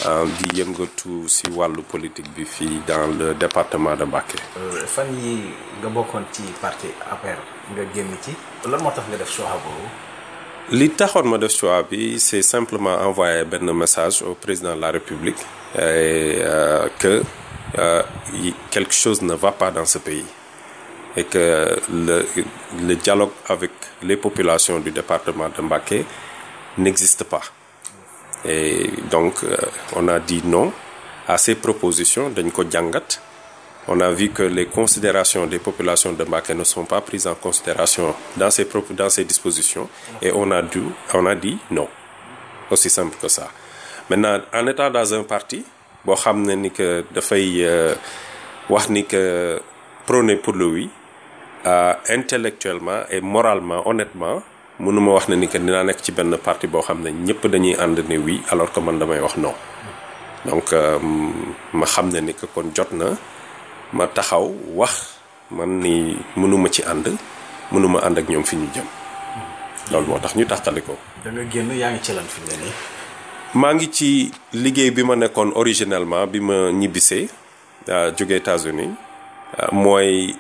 di yëngatu ci wàllu politique bi fii dans le département de Mbacké. fan yi nga bokkoon ci parti APR nga génn ci lan moo tax nga def choix boobu. li taxoon ma def choix bi c'est simplement envoyer benn message au président de la République et euh, que euh, quelque chose ne va pas dans ce pays et que le le dialogue avec les populations du département de Mbacké n'existe pas et donc euh, on a dit non à ces propositions dañ ko jàngat on a vu que les considérations des populations de Mbacké ne sont pas prises en considération dans ces propos dans ces dispositions et on a dû on a dit non aussi simple que ça maintenant en étant dans un parti boo xam ne ni que dafay wax ni que prôner pour le oui euh, intellectuellement et moralement honnêtement mënuma wax ne ni que dinaa nekk ci benn parti boo xam ne ñëpp dañuy ànd ne oui alors que man damay wax non donc ma xam ne ni que kon jot na ma taxaw wax man ni mënuma ci ànd mënuma ànd ak ñoom fi ñu jëm loolu moo tax ñu taxali ko. da nga génn yaa ngi ci lan fi mu ne nii. maa ngi ci liggéey bi ma nekkoon originellement bi ma ñibbisee jóge États-Unis mooy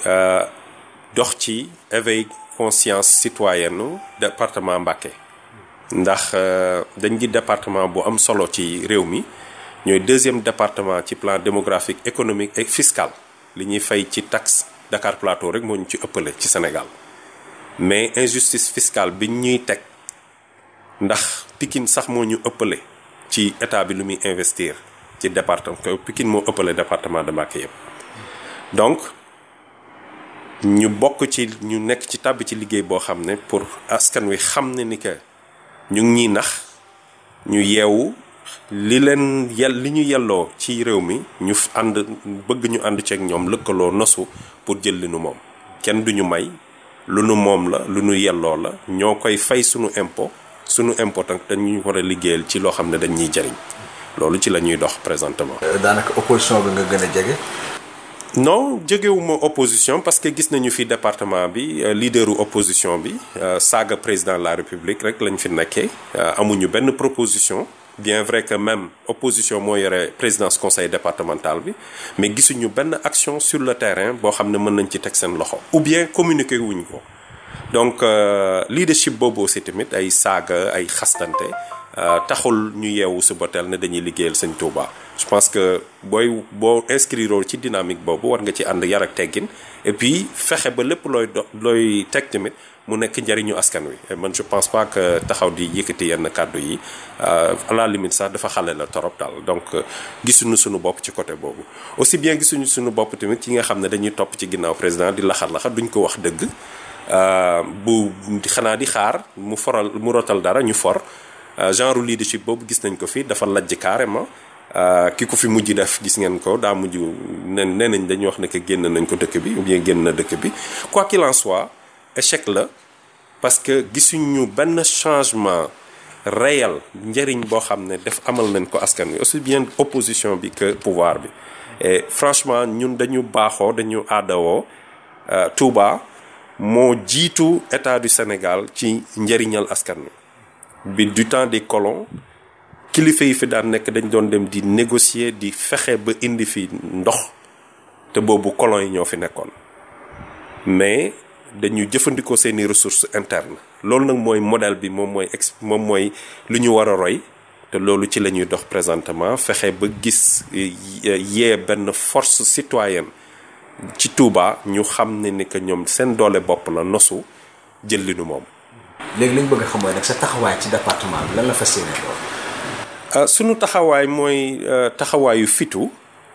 dox ci éveil conscience citoyenne département Mbacké ndax dañ di département bu am solo ci réew mi ñooy deuxième département ci plan démographique économique et fiscal li ñuy fay ci taxe Dakar Plateau rek moo ñu ci ëppale ci Sénégal mais injustice fiscale bi ñuy teg ndax Pikine sax moo ñu ëppale ci état bi lu muy investir ci département Pikine moo ëppale département de Mbacké yëpp donc ñu bokk ci ñu nekk ci tàbbi ci liggéey boo xam ne pour askan wi xam ne ni que ñu ngi ñuy nax ñu yeewu li leen yel li ñu yelloo ci réew mi ñu ànd bëgg ñu ànd ceeg ñoom lëkkaloo nosu pour jël li nu moom kenn duñu may lu nu moom la lu nu yelloo la ñoo koy fay sunu impôt sunu impôt nag dañuy war a liggéeyal ci loo xam ne dañ ñuy jariñ loolu ci la ñuy dox présentement. daanaka opposition bi nga gën a jege. non jegewuma opposition parce que gis nañu fi département bi leaderu opposition bi saaga président de la république rek lañ fi nekkee amuñu benn proposition bien vrai que même opposition moo yore présidence conseil départemental bi mais gisuñu benn action sur le terrain boo xam ne mën nañ ci teg seen loxo ou bien communiquer wuñ ko donc leadership boobu aussi tamit ay saaga ay xastante taxul ñu yeewu suba teel ne dañuy liggéeyal sëñ Touba je pense que booy boo inscrire ci dynamique boobu war nga ci ànd yar ak teggin et puis fexe ba lépp looy do looy teg tamit mu nekk njariñu askan wi et man je pense pas que taxaw di yëkkati yenn kàddu yi à la limite sax dafa xale la torop daal donc gisuñu suñu bopp ci côté boobu aussi bien gisuñu suñu bopp tamit ci nga xam ne dañuy topp ci ginnaaw président di laxar laxar duñ ko wax dëgg bu xanaa di xaar mu foral mu rotal dara ñu for genre leadership boobu gis nañ ko fi dafa lajj carrément ki ko fi mujj def gis ngeen ko daa mujj ne nee nañ dañuy wax ne que génn nañ ko dëkk bi ou bien génn na dëkk bi quoi qu'il en soit échec la parce que gisuñu benn changement réel njëriñ boo xam ne def amal nañ ko askan wi aussi bien opposition bi que pouvoir bi et franchement ñun dañu baaxoo dañu aadawoo Touba moo jiitu état du Sénégal ci njëriñal askan wi bi du temps des colons kilifa yi fi daan nekk dañ doon dem di négocier di fexe ba indi fi ndox te boobu colons yi ñoo fi nekkoon mais dañu jëfandikoo seeni ressources internes loolu nag mooy modèle bi moom mooy ex moom mooy lu ñu war a roy te loolu ci la ñuy dox présentement fexe ba gis yee benn force citoyenne ci Touba ñu xam ne ni que ñoom seen doole bopp la nosu jël li nu moom. léegi li ñu bëgg a xam mooy nag sa taxawaay ci département bi lan la fas yéene doon. sunu taxawaay mooy taxawaayu fitu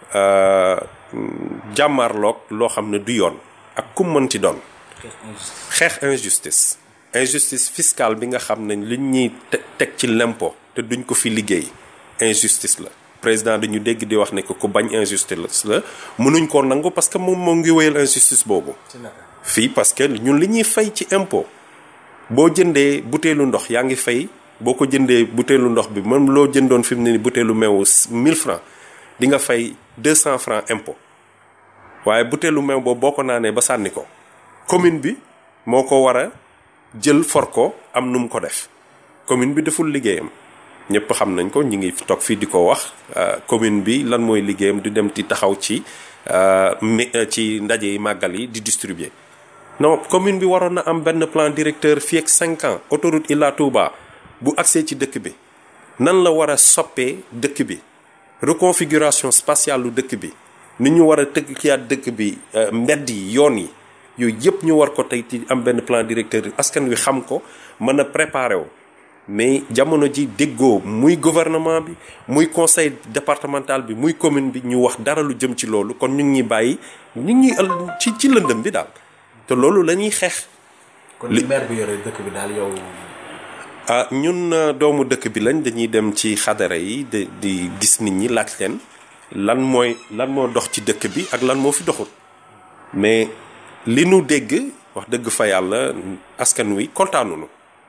jàmmarloog loo xam ne du yoon ak kum mënti doon. xeex injustice. injustice fiscale bi nga xam ne li ñuy teg ci l'impôt te duñ ko fi liggéey injustice la. président dañu dégg di wax ne que ku bañ injustice la mënuñ koo nangu parce que moom moo ngi wéyal injustice boobu. fii parce que ñun li ñuy fay ci impôt. boo jëndee butéelu ndox yaa ngi fay boo ko jëndee butéelu ndox bi même loo jëndoon fi mu ne ni butéelu meewu 1000 francs di nga fay 200 francs impôt waaye butéelu meew boobu boo ko naanee ba sànni ko commune bi moo ko war a jël for ko am nu mu ko def commune bi deful liggéeyam ñëpp xam nañ ko ñu ngi toog fii di ko wax commune bi lan mooy liggéeyam di dem di taxaw ci ci ndaje yi màggal yi di distribuer non commune bi waroon na am benn plan directeur fii ak 5 ans autoroute Ila Touba bu accès ci dëkk bi nan la war a soppee dëkk bi reconfiguration spatiale lu dëkk bi ni ñu war a tëgg kiyaat dëkk bi mbedd yi yoon yi yooyu yëpp ñu war ko tey ci am benn plan directeur askan wi xam ko mën a préparer wu mais jamono ji déggoo muy gouvernement bi muy conseil départemental bi muy commune bi ñu wax dara lu jëm ci loolu kon ñu ngi ñuy bàyyi ñu ngi ñuy ci ci lëndëm bi daal te loolu la ñuy xeex. kon li maire bi yore dëkk bi daal yow. ah ñun doomu dëkk bi lañ dañuy dem ci xadara yi di di gis nit ñi laaj leen lan mooy lan moo dox ci dëkk bi ak lan moo fi doxul mais li nu dégg wax dëgg fa yàlla askan wi kontaanunu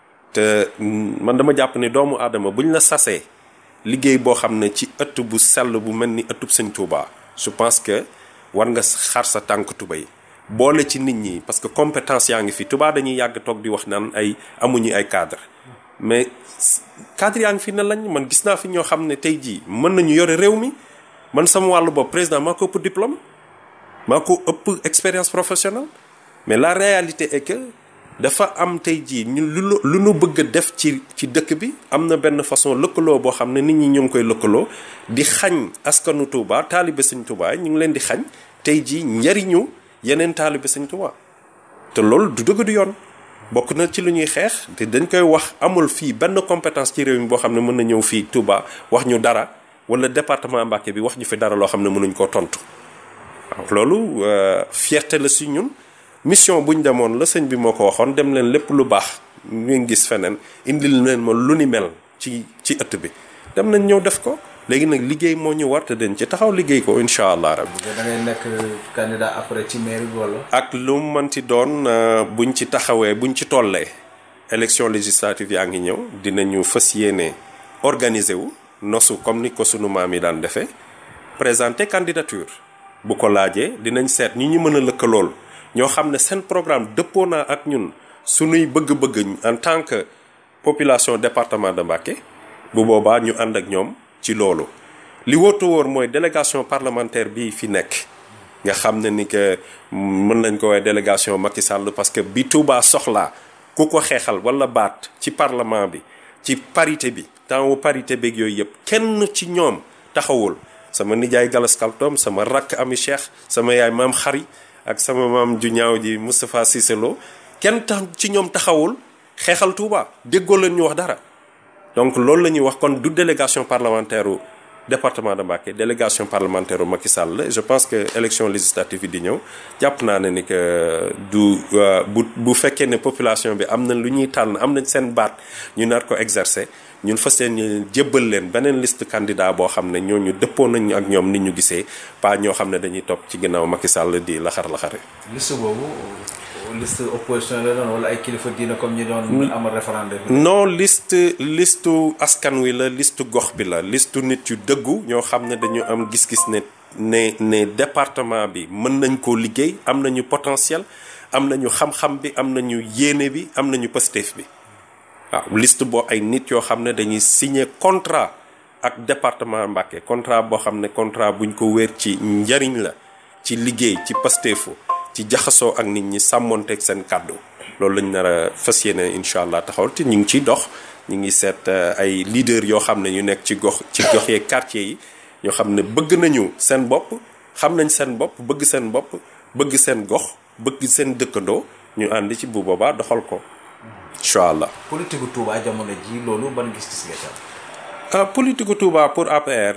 te man dama jàpp ne doomu aadama buñ la sasee liggéey boo xam ne ci ëtt bu sell bu mel ni ëttub sëñ Touba je pense que war nga xar sa tànk tubéy boole ci nit ñi parce que compétence yaa ngi fi Touba dañuy yàgg toog di wax naan ay amuñu ay cadre mais cadre yaa ngi fi ne lañ man gis naa fi ñoo xam ne tey jii mën nañu yore réew mi man sama wàllu bopp président maa ko ëpp diplôme maa ko ëpp expérience professionnelle mais la réalité est que dafa am tey jii ñu lu lu nu bëgg a def ci ci dëkk bi am na benn façon lëkkaloo boo xam ne nit ñi ñu ngi koy lëkkaloo di xañ askanu Touba taalibe Sëñ Touba ñu ngi leen di xañ tey jii njariñu yeneen taalibe Sëñ Touba te loolu du dëgg du yoon bokk na ci lu ñuy xeex te dañ koy wax amul fii benn compétence ci réew mi boo xam ne mën na ñëw fii Touba wax ñu dara wala département Mbacké bi wax ñu fi dara loo xam ne mënuñ koo tontu waaw loolu fierté la si ñun mission bu ñu demoon la sëñ bi moo ko waxoon dem leen lépp lu baax ngeen gis feneen indil leen ma lu ni mel ci ci ëtt bi dem nañ ñëw def ko léegi nag liggéey moo ñu war te dañ ci taxaw liggéey ko incha allah rabbi. da ngay nekk candidat après ci mairie bi wala. ak lu mu mënti doon buñ ci taxawee buñ ci tollee élection législative yaa ngi ñëw dinañu fas yéene organiser wu nosu comme ni ko sunu maam yi daan defee présenter candidature bu ko laajee dinañ seet ñi ñu mën a lëkkalool. ñoo xam ne seen programme dëppoo naa ak ñun suñuy bëgg-bëgg en tant que population département de Mbacké bu boobaa ñu ànd ak ñoom ci loolu li wóotu wóor mooy délégation parlementaire bii fi nekk nga xam ne ni que mën nañ ko woowee délégation Macky Sall parce que bi Touba soxlaa ku ko xeexal wala baat ci parlement bi ci parité bi temps wu parité beeg yooyu yëpp kenn ci ñoom taxawul sama nijaay Galas Kaltom sama rakk Ami Cheikh sama yaay maam xari ak sama maam ju ñaaw ji Moustapha Cissé Lo kenn tax ci ñoom taxawul xeexal Touba déggoo leen ñu wax dara donc loolu la ñuy wax kon du délégation parlementaire u département de Mbacké délégation parlementaire u Macky Sall la je pense que élection législative yi di ñëw jàpp naa ne ni que du bu bu fekkee ne population bi am na lu ñuy tànn am nañ seen baat ñu nar ko exercer ñun fas yéene jébbal leen beneen liste candidat boo xam ne ñooñu dëppoo nañu ak ñoom ni ñu gisee pas ñoo xam ne dañuy topp ci ginnaaw Macky Sall di laxar laxare liste boobu liste opposition la doon wala ay kilifa diina comme ñi doon amal référendum non liste listu askan wi la liste gox bi la liste nit yu dëggu ñoo xam ne dañu am gis-gis ne ne ne département bi mën nañ koo liggéey am nañu potentiel am nañu xam-xam bi am nañu yéene bi am nañu pësteef bi waaw liste boo ay nit yoo xam ne dañuy signer contrat ak département Mbacké contrat boo xam ne contrat buñ ko wéer ci njariñ la ci liggéey ci pasteefu ci jaxasoo ak nit ñi sàmmonteeg seen kàddu loolu lañ nar a fas yéene incha allah taxawal te ñu ngi ciy dox ñu ngi seet ay leader yoo xam ne ñu nekk ci gox ci gox yeeg quartier yi ñoo xam ne bëgg nañu seen bopp xam nañ seen bopp bëgg seen bopp bëgg seen gox bëgg seen dëkkandoo ñu ànd ci bu boobaa doxal ko incha allah. politique gu Touba jamono ji loolu ban gis-gis nga ci am. ah politique gu Touba pour APR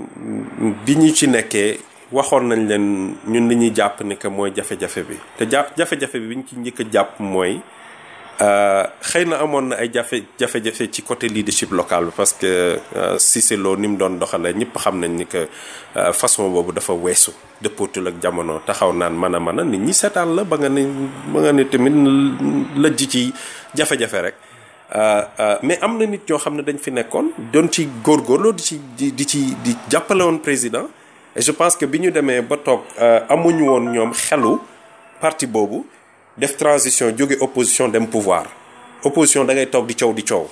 bi ñu ci nekkee waxoon nañ leen ñun li ñuy jàpp ni que mooy jafe-jafe bi te jàpp jafe-jafe bi bi ñu ci njëkk a jàpp mooy xëy na amoon na ay jafe jafe-jafe ci côté leadership local bi parce que Cissé Lo ni mu doon doxalee ñëpp xam nañ ni que façon boobu dafa weesu dëppootul ak jamono taxaw naan mën a mën a nit ñi seetaan la ba nga ne ba nga ne tamit lëjj ci jafe-jafe rek mais am na nit ñoo xam ne dañ fi nekkoon doon ci góorgóorloo di ci di di ci di jàppale woon président et je pense que bi ñu demee ba toog amuñu woon ñoom xelu parti boobu def transition jóge opposition dem pouvoir opposition da ngay toog di coow di coow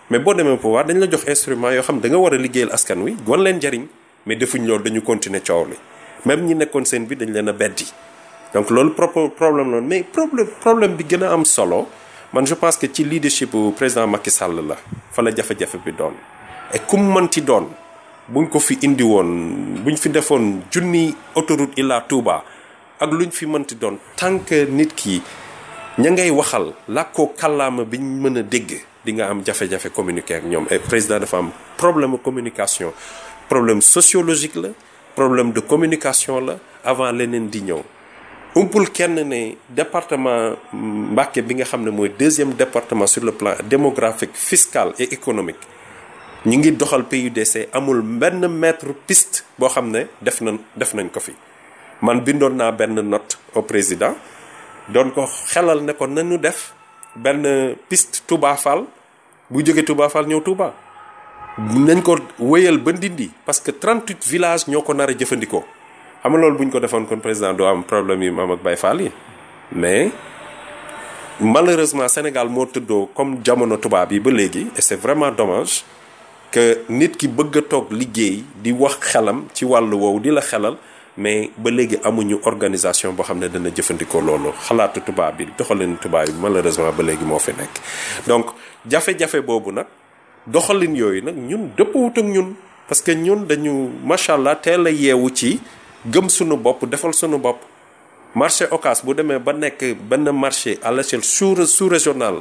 mais boo demee pouvoir dañ la jox instrument yoo xam da nga war a liggéeyal askan wi wan leen njariñ mais defuñ loolu dañu continuer coow li même ñi nekkoon seen bi dañ leen a beddi donc loolu propre problème la mais problème problème bi gën a am solo man je pense que ci leadership bu président Macky Sall la fa la jafe-jafe bi doon et kum mënti doon buñ ko fi indi woon buñ fi defoon junni autoroute illa Touba ak luñ fi mënti doon tant que nit ki ña ngay waxal làkkoo kàllaama biñ mën a dégg di nga am jafe-jafe communiquer ak ñoom et président dafa am problème communication problème sociologique la problème de communication la avant leneen di ñëw umpul kenn ne département Mbacké bi nga xam ne mooy deuxième département sur le plan démographique fiscal et économique ñu ngi doxal PUDC amul benn mètre piste boo xam ne def na def nañ ko fi man bindoon naa benn note au président doon ko xelal ne ko nañu def benn piste Touba Fall bu jóge Touba Fall ñëw Touba nañ ko wéyal ba Ndindi parce que 38 villages ñoo ko nar a jëfandikoo xam nga loolu bu ñu ko defoon kon président doo am problème yi mu am ak Baye Fall yi mais malheureusement Sénégal moo tëddoo comme jamono tubaab yi ba léegi et c'est vraiment dommage que nit ki bëgg a toog liggéey di wax xelam ci wàllu woowu di la xelal mais ba léegi amuñu organisation boo xam ne dana jëfandikoo loolu xalaatu tubaab bi doxalin tubaab bi malheureusement ba léegi moo fi nekk donc jafe-jafe boobu nag doxalin yooyu nag ñun dëppawut ak ñun parce que ñun dañu macha allah teel a yeewu ci gëm suñu bopp defal suñu bopp marché Ocass bu demee ba nekk benn marché à l'échelle sous sous régionale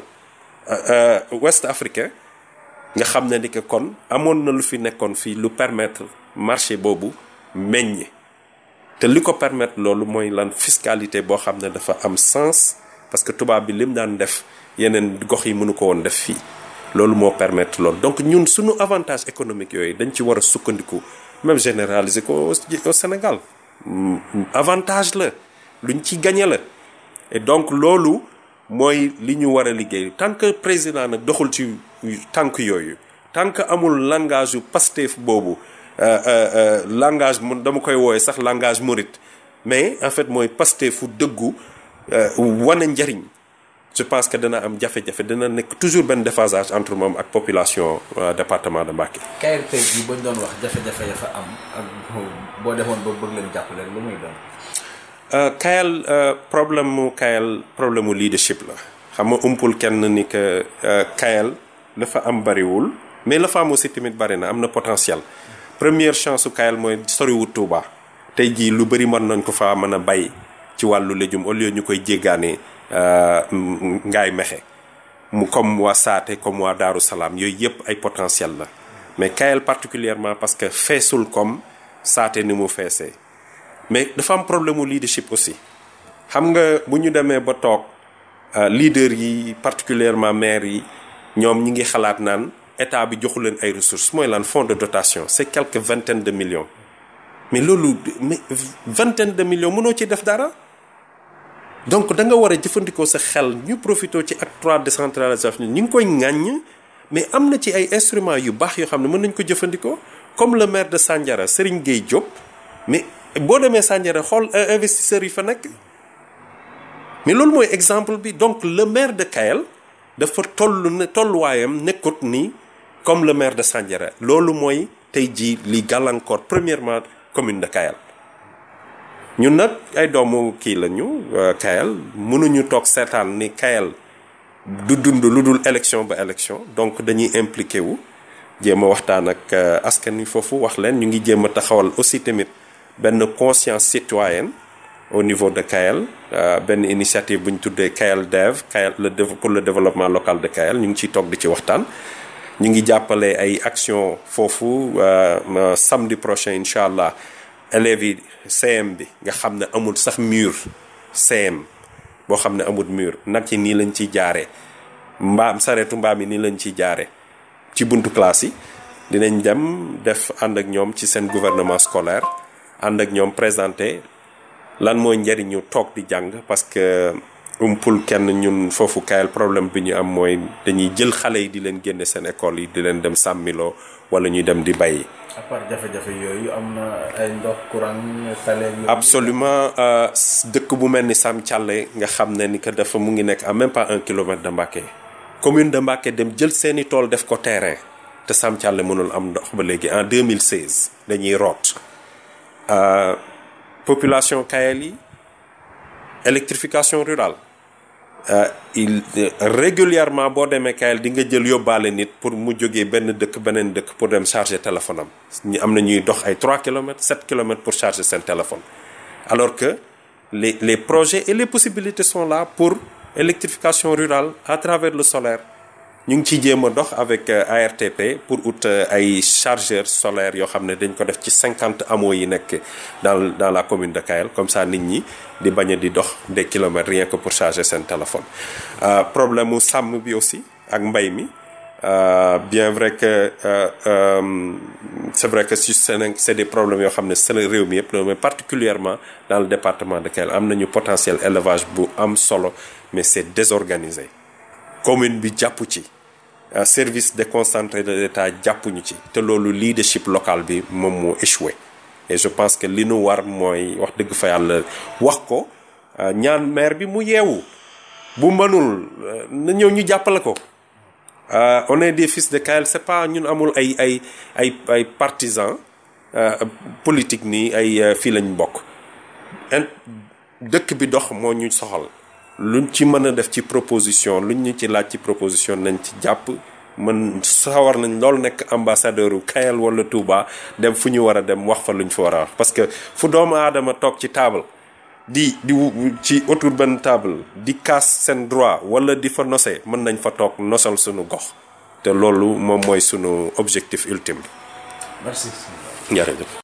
ouest africain nga xam ne ni que kon amoon na lu fi nekkoon fii lu permettre marché boobu meññ te li ko permettre loolu mooy lan fiscalité boo xam ne dafa am sens parce que tubaab bi lim daan def yeneen gox yi mënu ko woon def fii loolu moo permettre loolu donc ñun suñu avantage économique yooyu dañ ci war a sukkandiku même généraliser ko au Sénégal avantage la luñ ci gagné la et donc loolu mooy li ñu war a liggéey tant que président nag doxul ci tànk yooyu tant que amul langage yu Pastef boobu langage mun dama koy wooye sax langage mouride mais en fait mooy Pastefu dëggu wane njariñ je pense que dana am jafe-jafe dana nekk toujours benn déphasage entre moom ak population département de Mbacké. KLP bi bañ doon wax jafe-jafe ya fa am ak boo demoon ba bëgg leen jàppale lu muy doon. Kayal problème mu Kayal problème mu leadership la xam nga umpul kenn ni que Kayal dafa am bariwul mais la fa am aussi tamit bari na am na potentiel. première chance su Kayal mooy soriwut Touba tey jii lu bëri mën nañ ko fa mën a bay ci wàllu légume au lieu ñu koy jéggaane ngaay mexe mu comme waa Saate comme waa Daaru Salaam yooyu yëpp ay potentiel la mais Kayal particulièrement parce que feesul comme Saate ni mu feesee mais dafa am problème mu leadership aussi xam nga bu ñu demee ba toog leader yi particulièrement maire yi ñoom ñi ngi xalaat naan état bi joxu leen ay ressources mooy lan fonds de dotation c'est quelques vingtaines de millions mais loolu mais vingtaine de millions mënoo ci def dara donc da nga war a jëfandikoo sa xel ñu profité ci acte trois décentralisation ñu ngi koy ŋàññ mais am na ci ay instruments yu baax yoo xam ne mën nañ ko jëfandikoo comme le maire de Sandiara Serigne Gueye Diop mais boo demee Sandiara xool investisseurs yi fa nekk mais loolu mooy exemple bi donc le maire de Kayel dafa toll ne tolluwaayam nekkut ni comme le maire de Sandiara loolu mooy tey jii li gàllankoor premièrement commune de Kayel ñun nag ay doomu kii lañu Kayel mënuñu toog seetaan ni Kayel du dund lu dul élection ba élection donc dañuy impliqué wu jéem a waxtaan ak askan wi foofu wax leen ñu ngi jéem a taxawal aussi tamit benn conscience citoyenne au niveau de Kayel benn initiative bu ñu tuddee Kayel Dev Kayel le pour le développement local de Kayel ñu ngi ciy toog di ci waxtaan ñu ngi jàppale ay action foofu samedi prochain incha allah élèves yi CM bi nga xam ne amul sax mur CM boo xam ne amul mur nag yi nii lañ ciy jaaree mbaam sareetu mbaam yi nii lañ ciy jaaree ci buntu classe yi dinañ dem def ànd ak ñoom ci seen gouvernement scolaire ànd ak ñoom présenté lan mooy njëriñu toog di jàng parce que umpul kenn ñun foofu Kayel problème bi ñu am mooy dañuy jël xale yi di leen génne seen école yi di leen dem sàmmiloo wala ñuy dem di bay. à part jafe-jafe yooyu am na ay ndox courant tale absolument dëkk bu mel ni Sam Thialé nga xam ne ni que dafa mu ngi nekk à même pas un kilomètre de Mbacké commune de Mbacké dem jël seeni tool def ko terrain te Sam Thialé mënul am ndox ba léegi en 2016 dañuy root population Kayel yi électrification rurale il régulièrement boo demee Kayel di nga jël yóbbaale nit pour mu jógee benn dëkk beneen dëkk pour dem charger téléphone am ñu am na ñuy dox ay 3 kilomètres 7 kilomètres pour charger seen téléphone alors que les les projets et les possibilités sont là pour électrification rurale à travers le solaire ñu ngi ciy jéem a dox avec ARTP pour ut ay chargeurs solaires yoo xam ne dañ ko def ci 50 hameaux yi nekk dans dans la commune de Kayel comme ça nit ñi di bañ a di dox des kilomètres rien que pour charger seen téléphone. problème mu sàmm bi aussi ak mbay mi bien vrai que c'est vrai que si c'est des problèmes yoo xam ne c'est le réew mi yëpp mais particulièrement dans le département de Kayel am nañu potentiel élevage bu am solo mais c'est désorganisé. commune bi jàpp ci service déconcentré de l'État jàppuñu ci te loolu leadership local bi moom moo échoué et je pense que li nu war mooy wax dëgg fa yàlla wax ko ñaan maire bi mu yeewu bu mënul na ñëw ñu jàppale ko on est des fils de Kayel c'est pas ñun amul ay ay ay ay partisans politique nii ay fii lañ bokk dëkk bi dox moo ñu soxal luñ ci mën a def ci proposition luñ ñu ci laaj ci proposition nañ ci jàpp mën sawar nañ loolu nekk ambassadeur u Kayel wala Touba dem fu ñu war a dem wax fa luñ fa war a wax parce que fu doomu aadama toog ci table di di ci autour benn table di kaas seen droit wala di fa nose mën nañ fa toog nosal sunu gox te loolu moom mooy sunu objectif ultime merci jërëjëf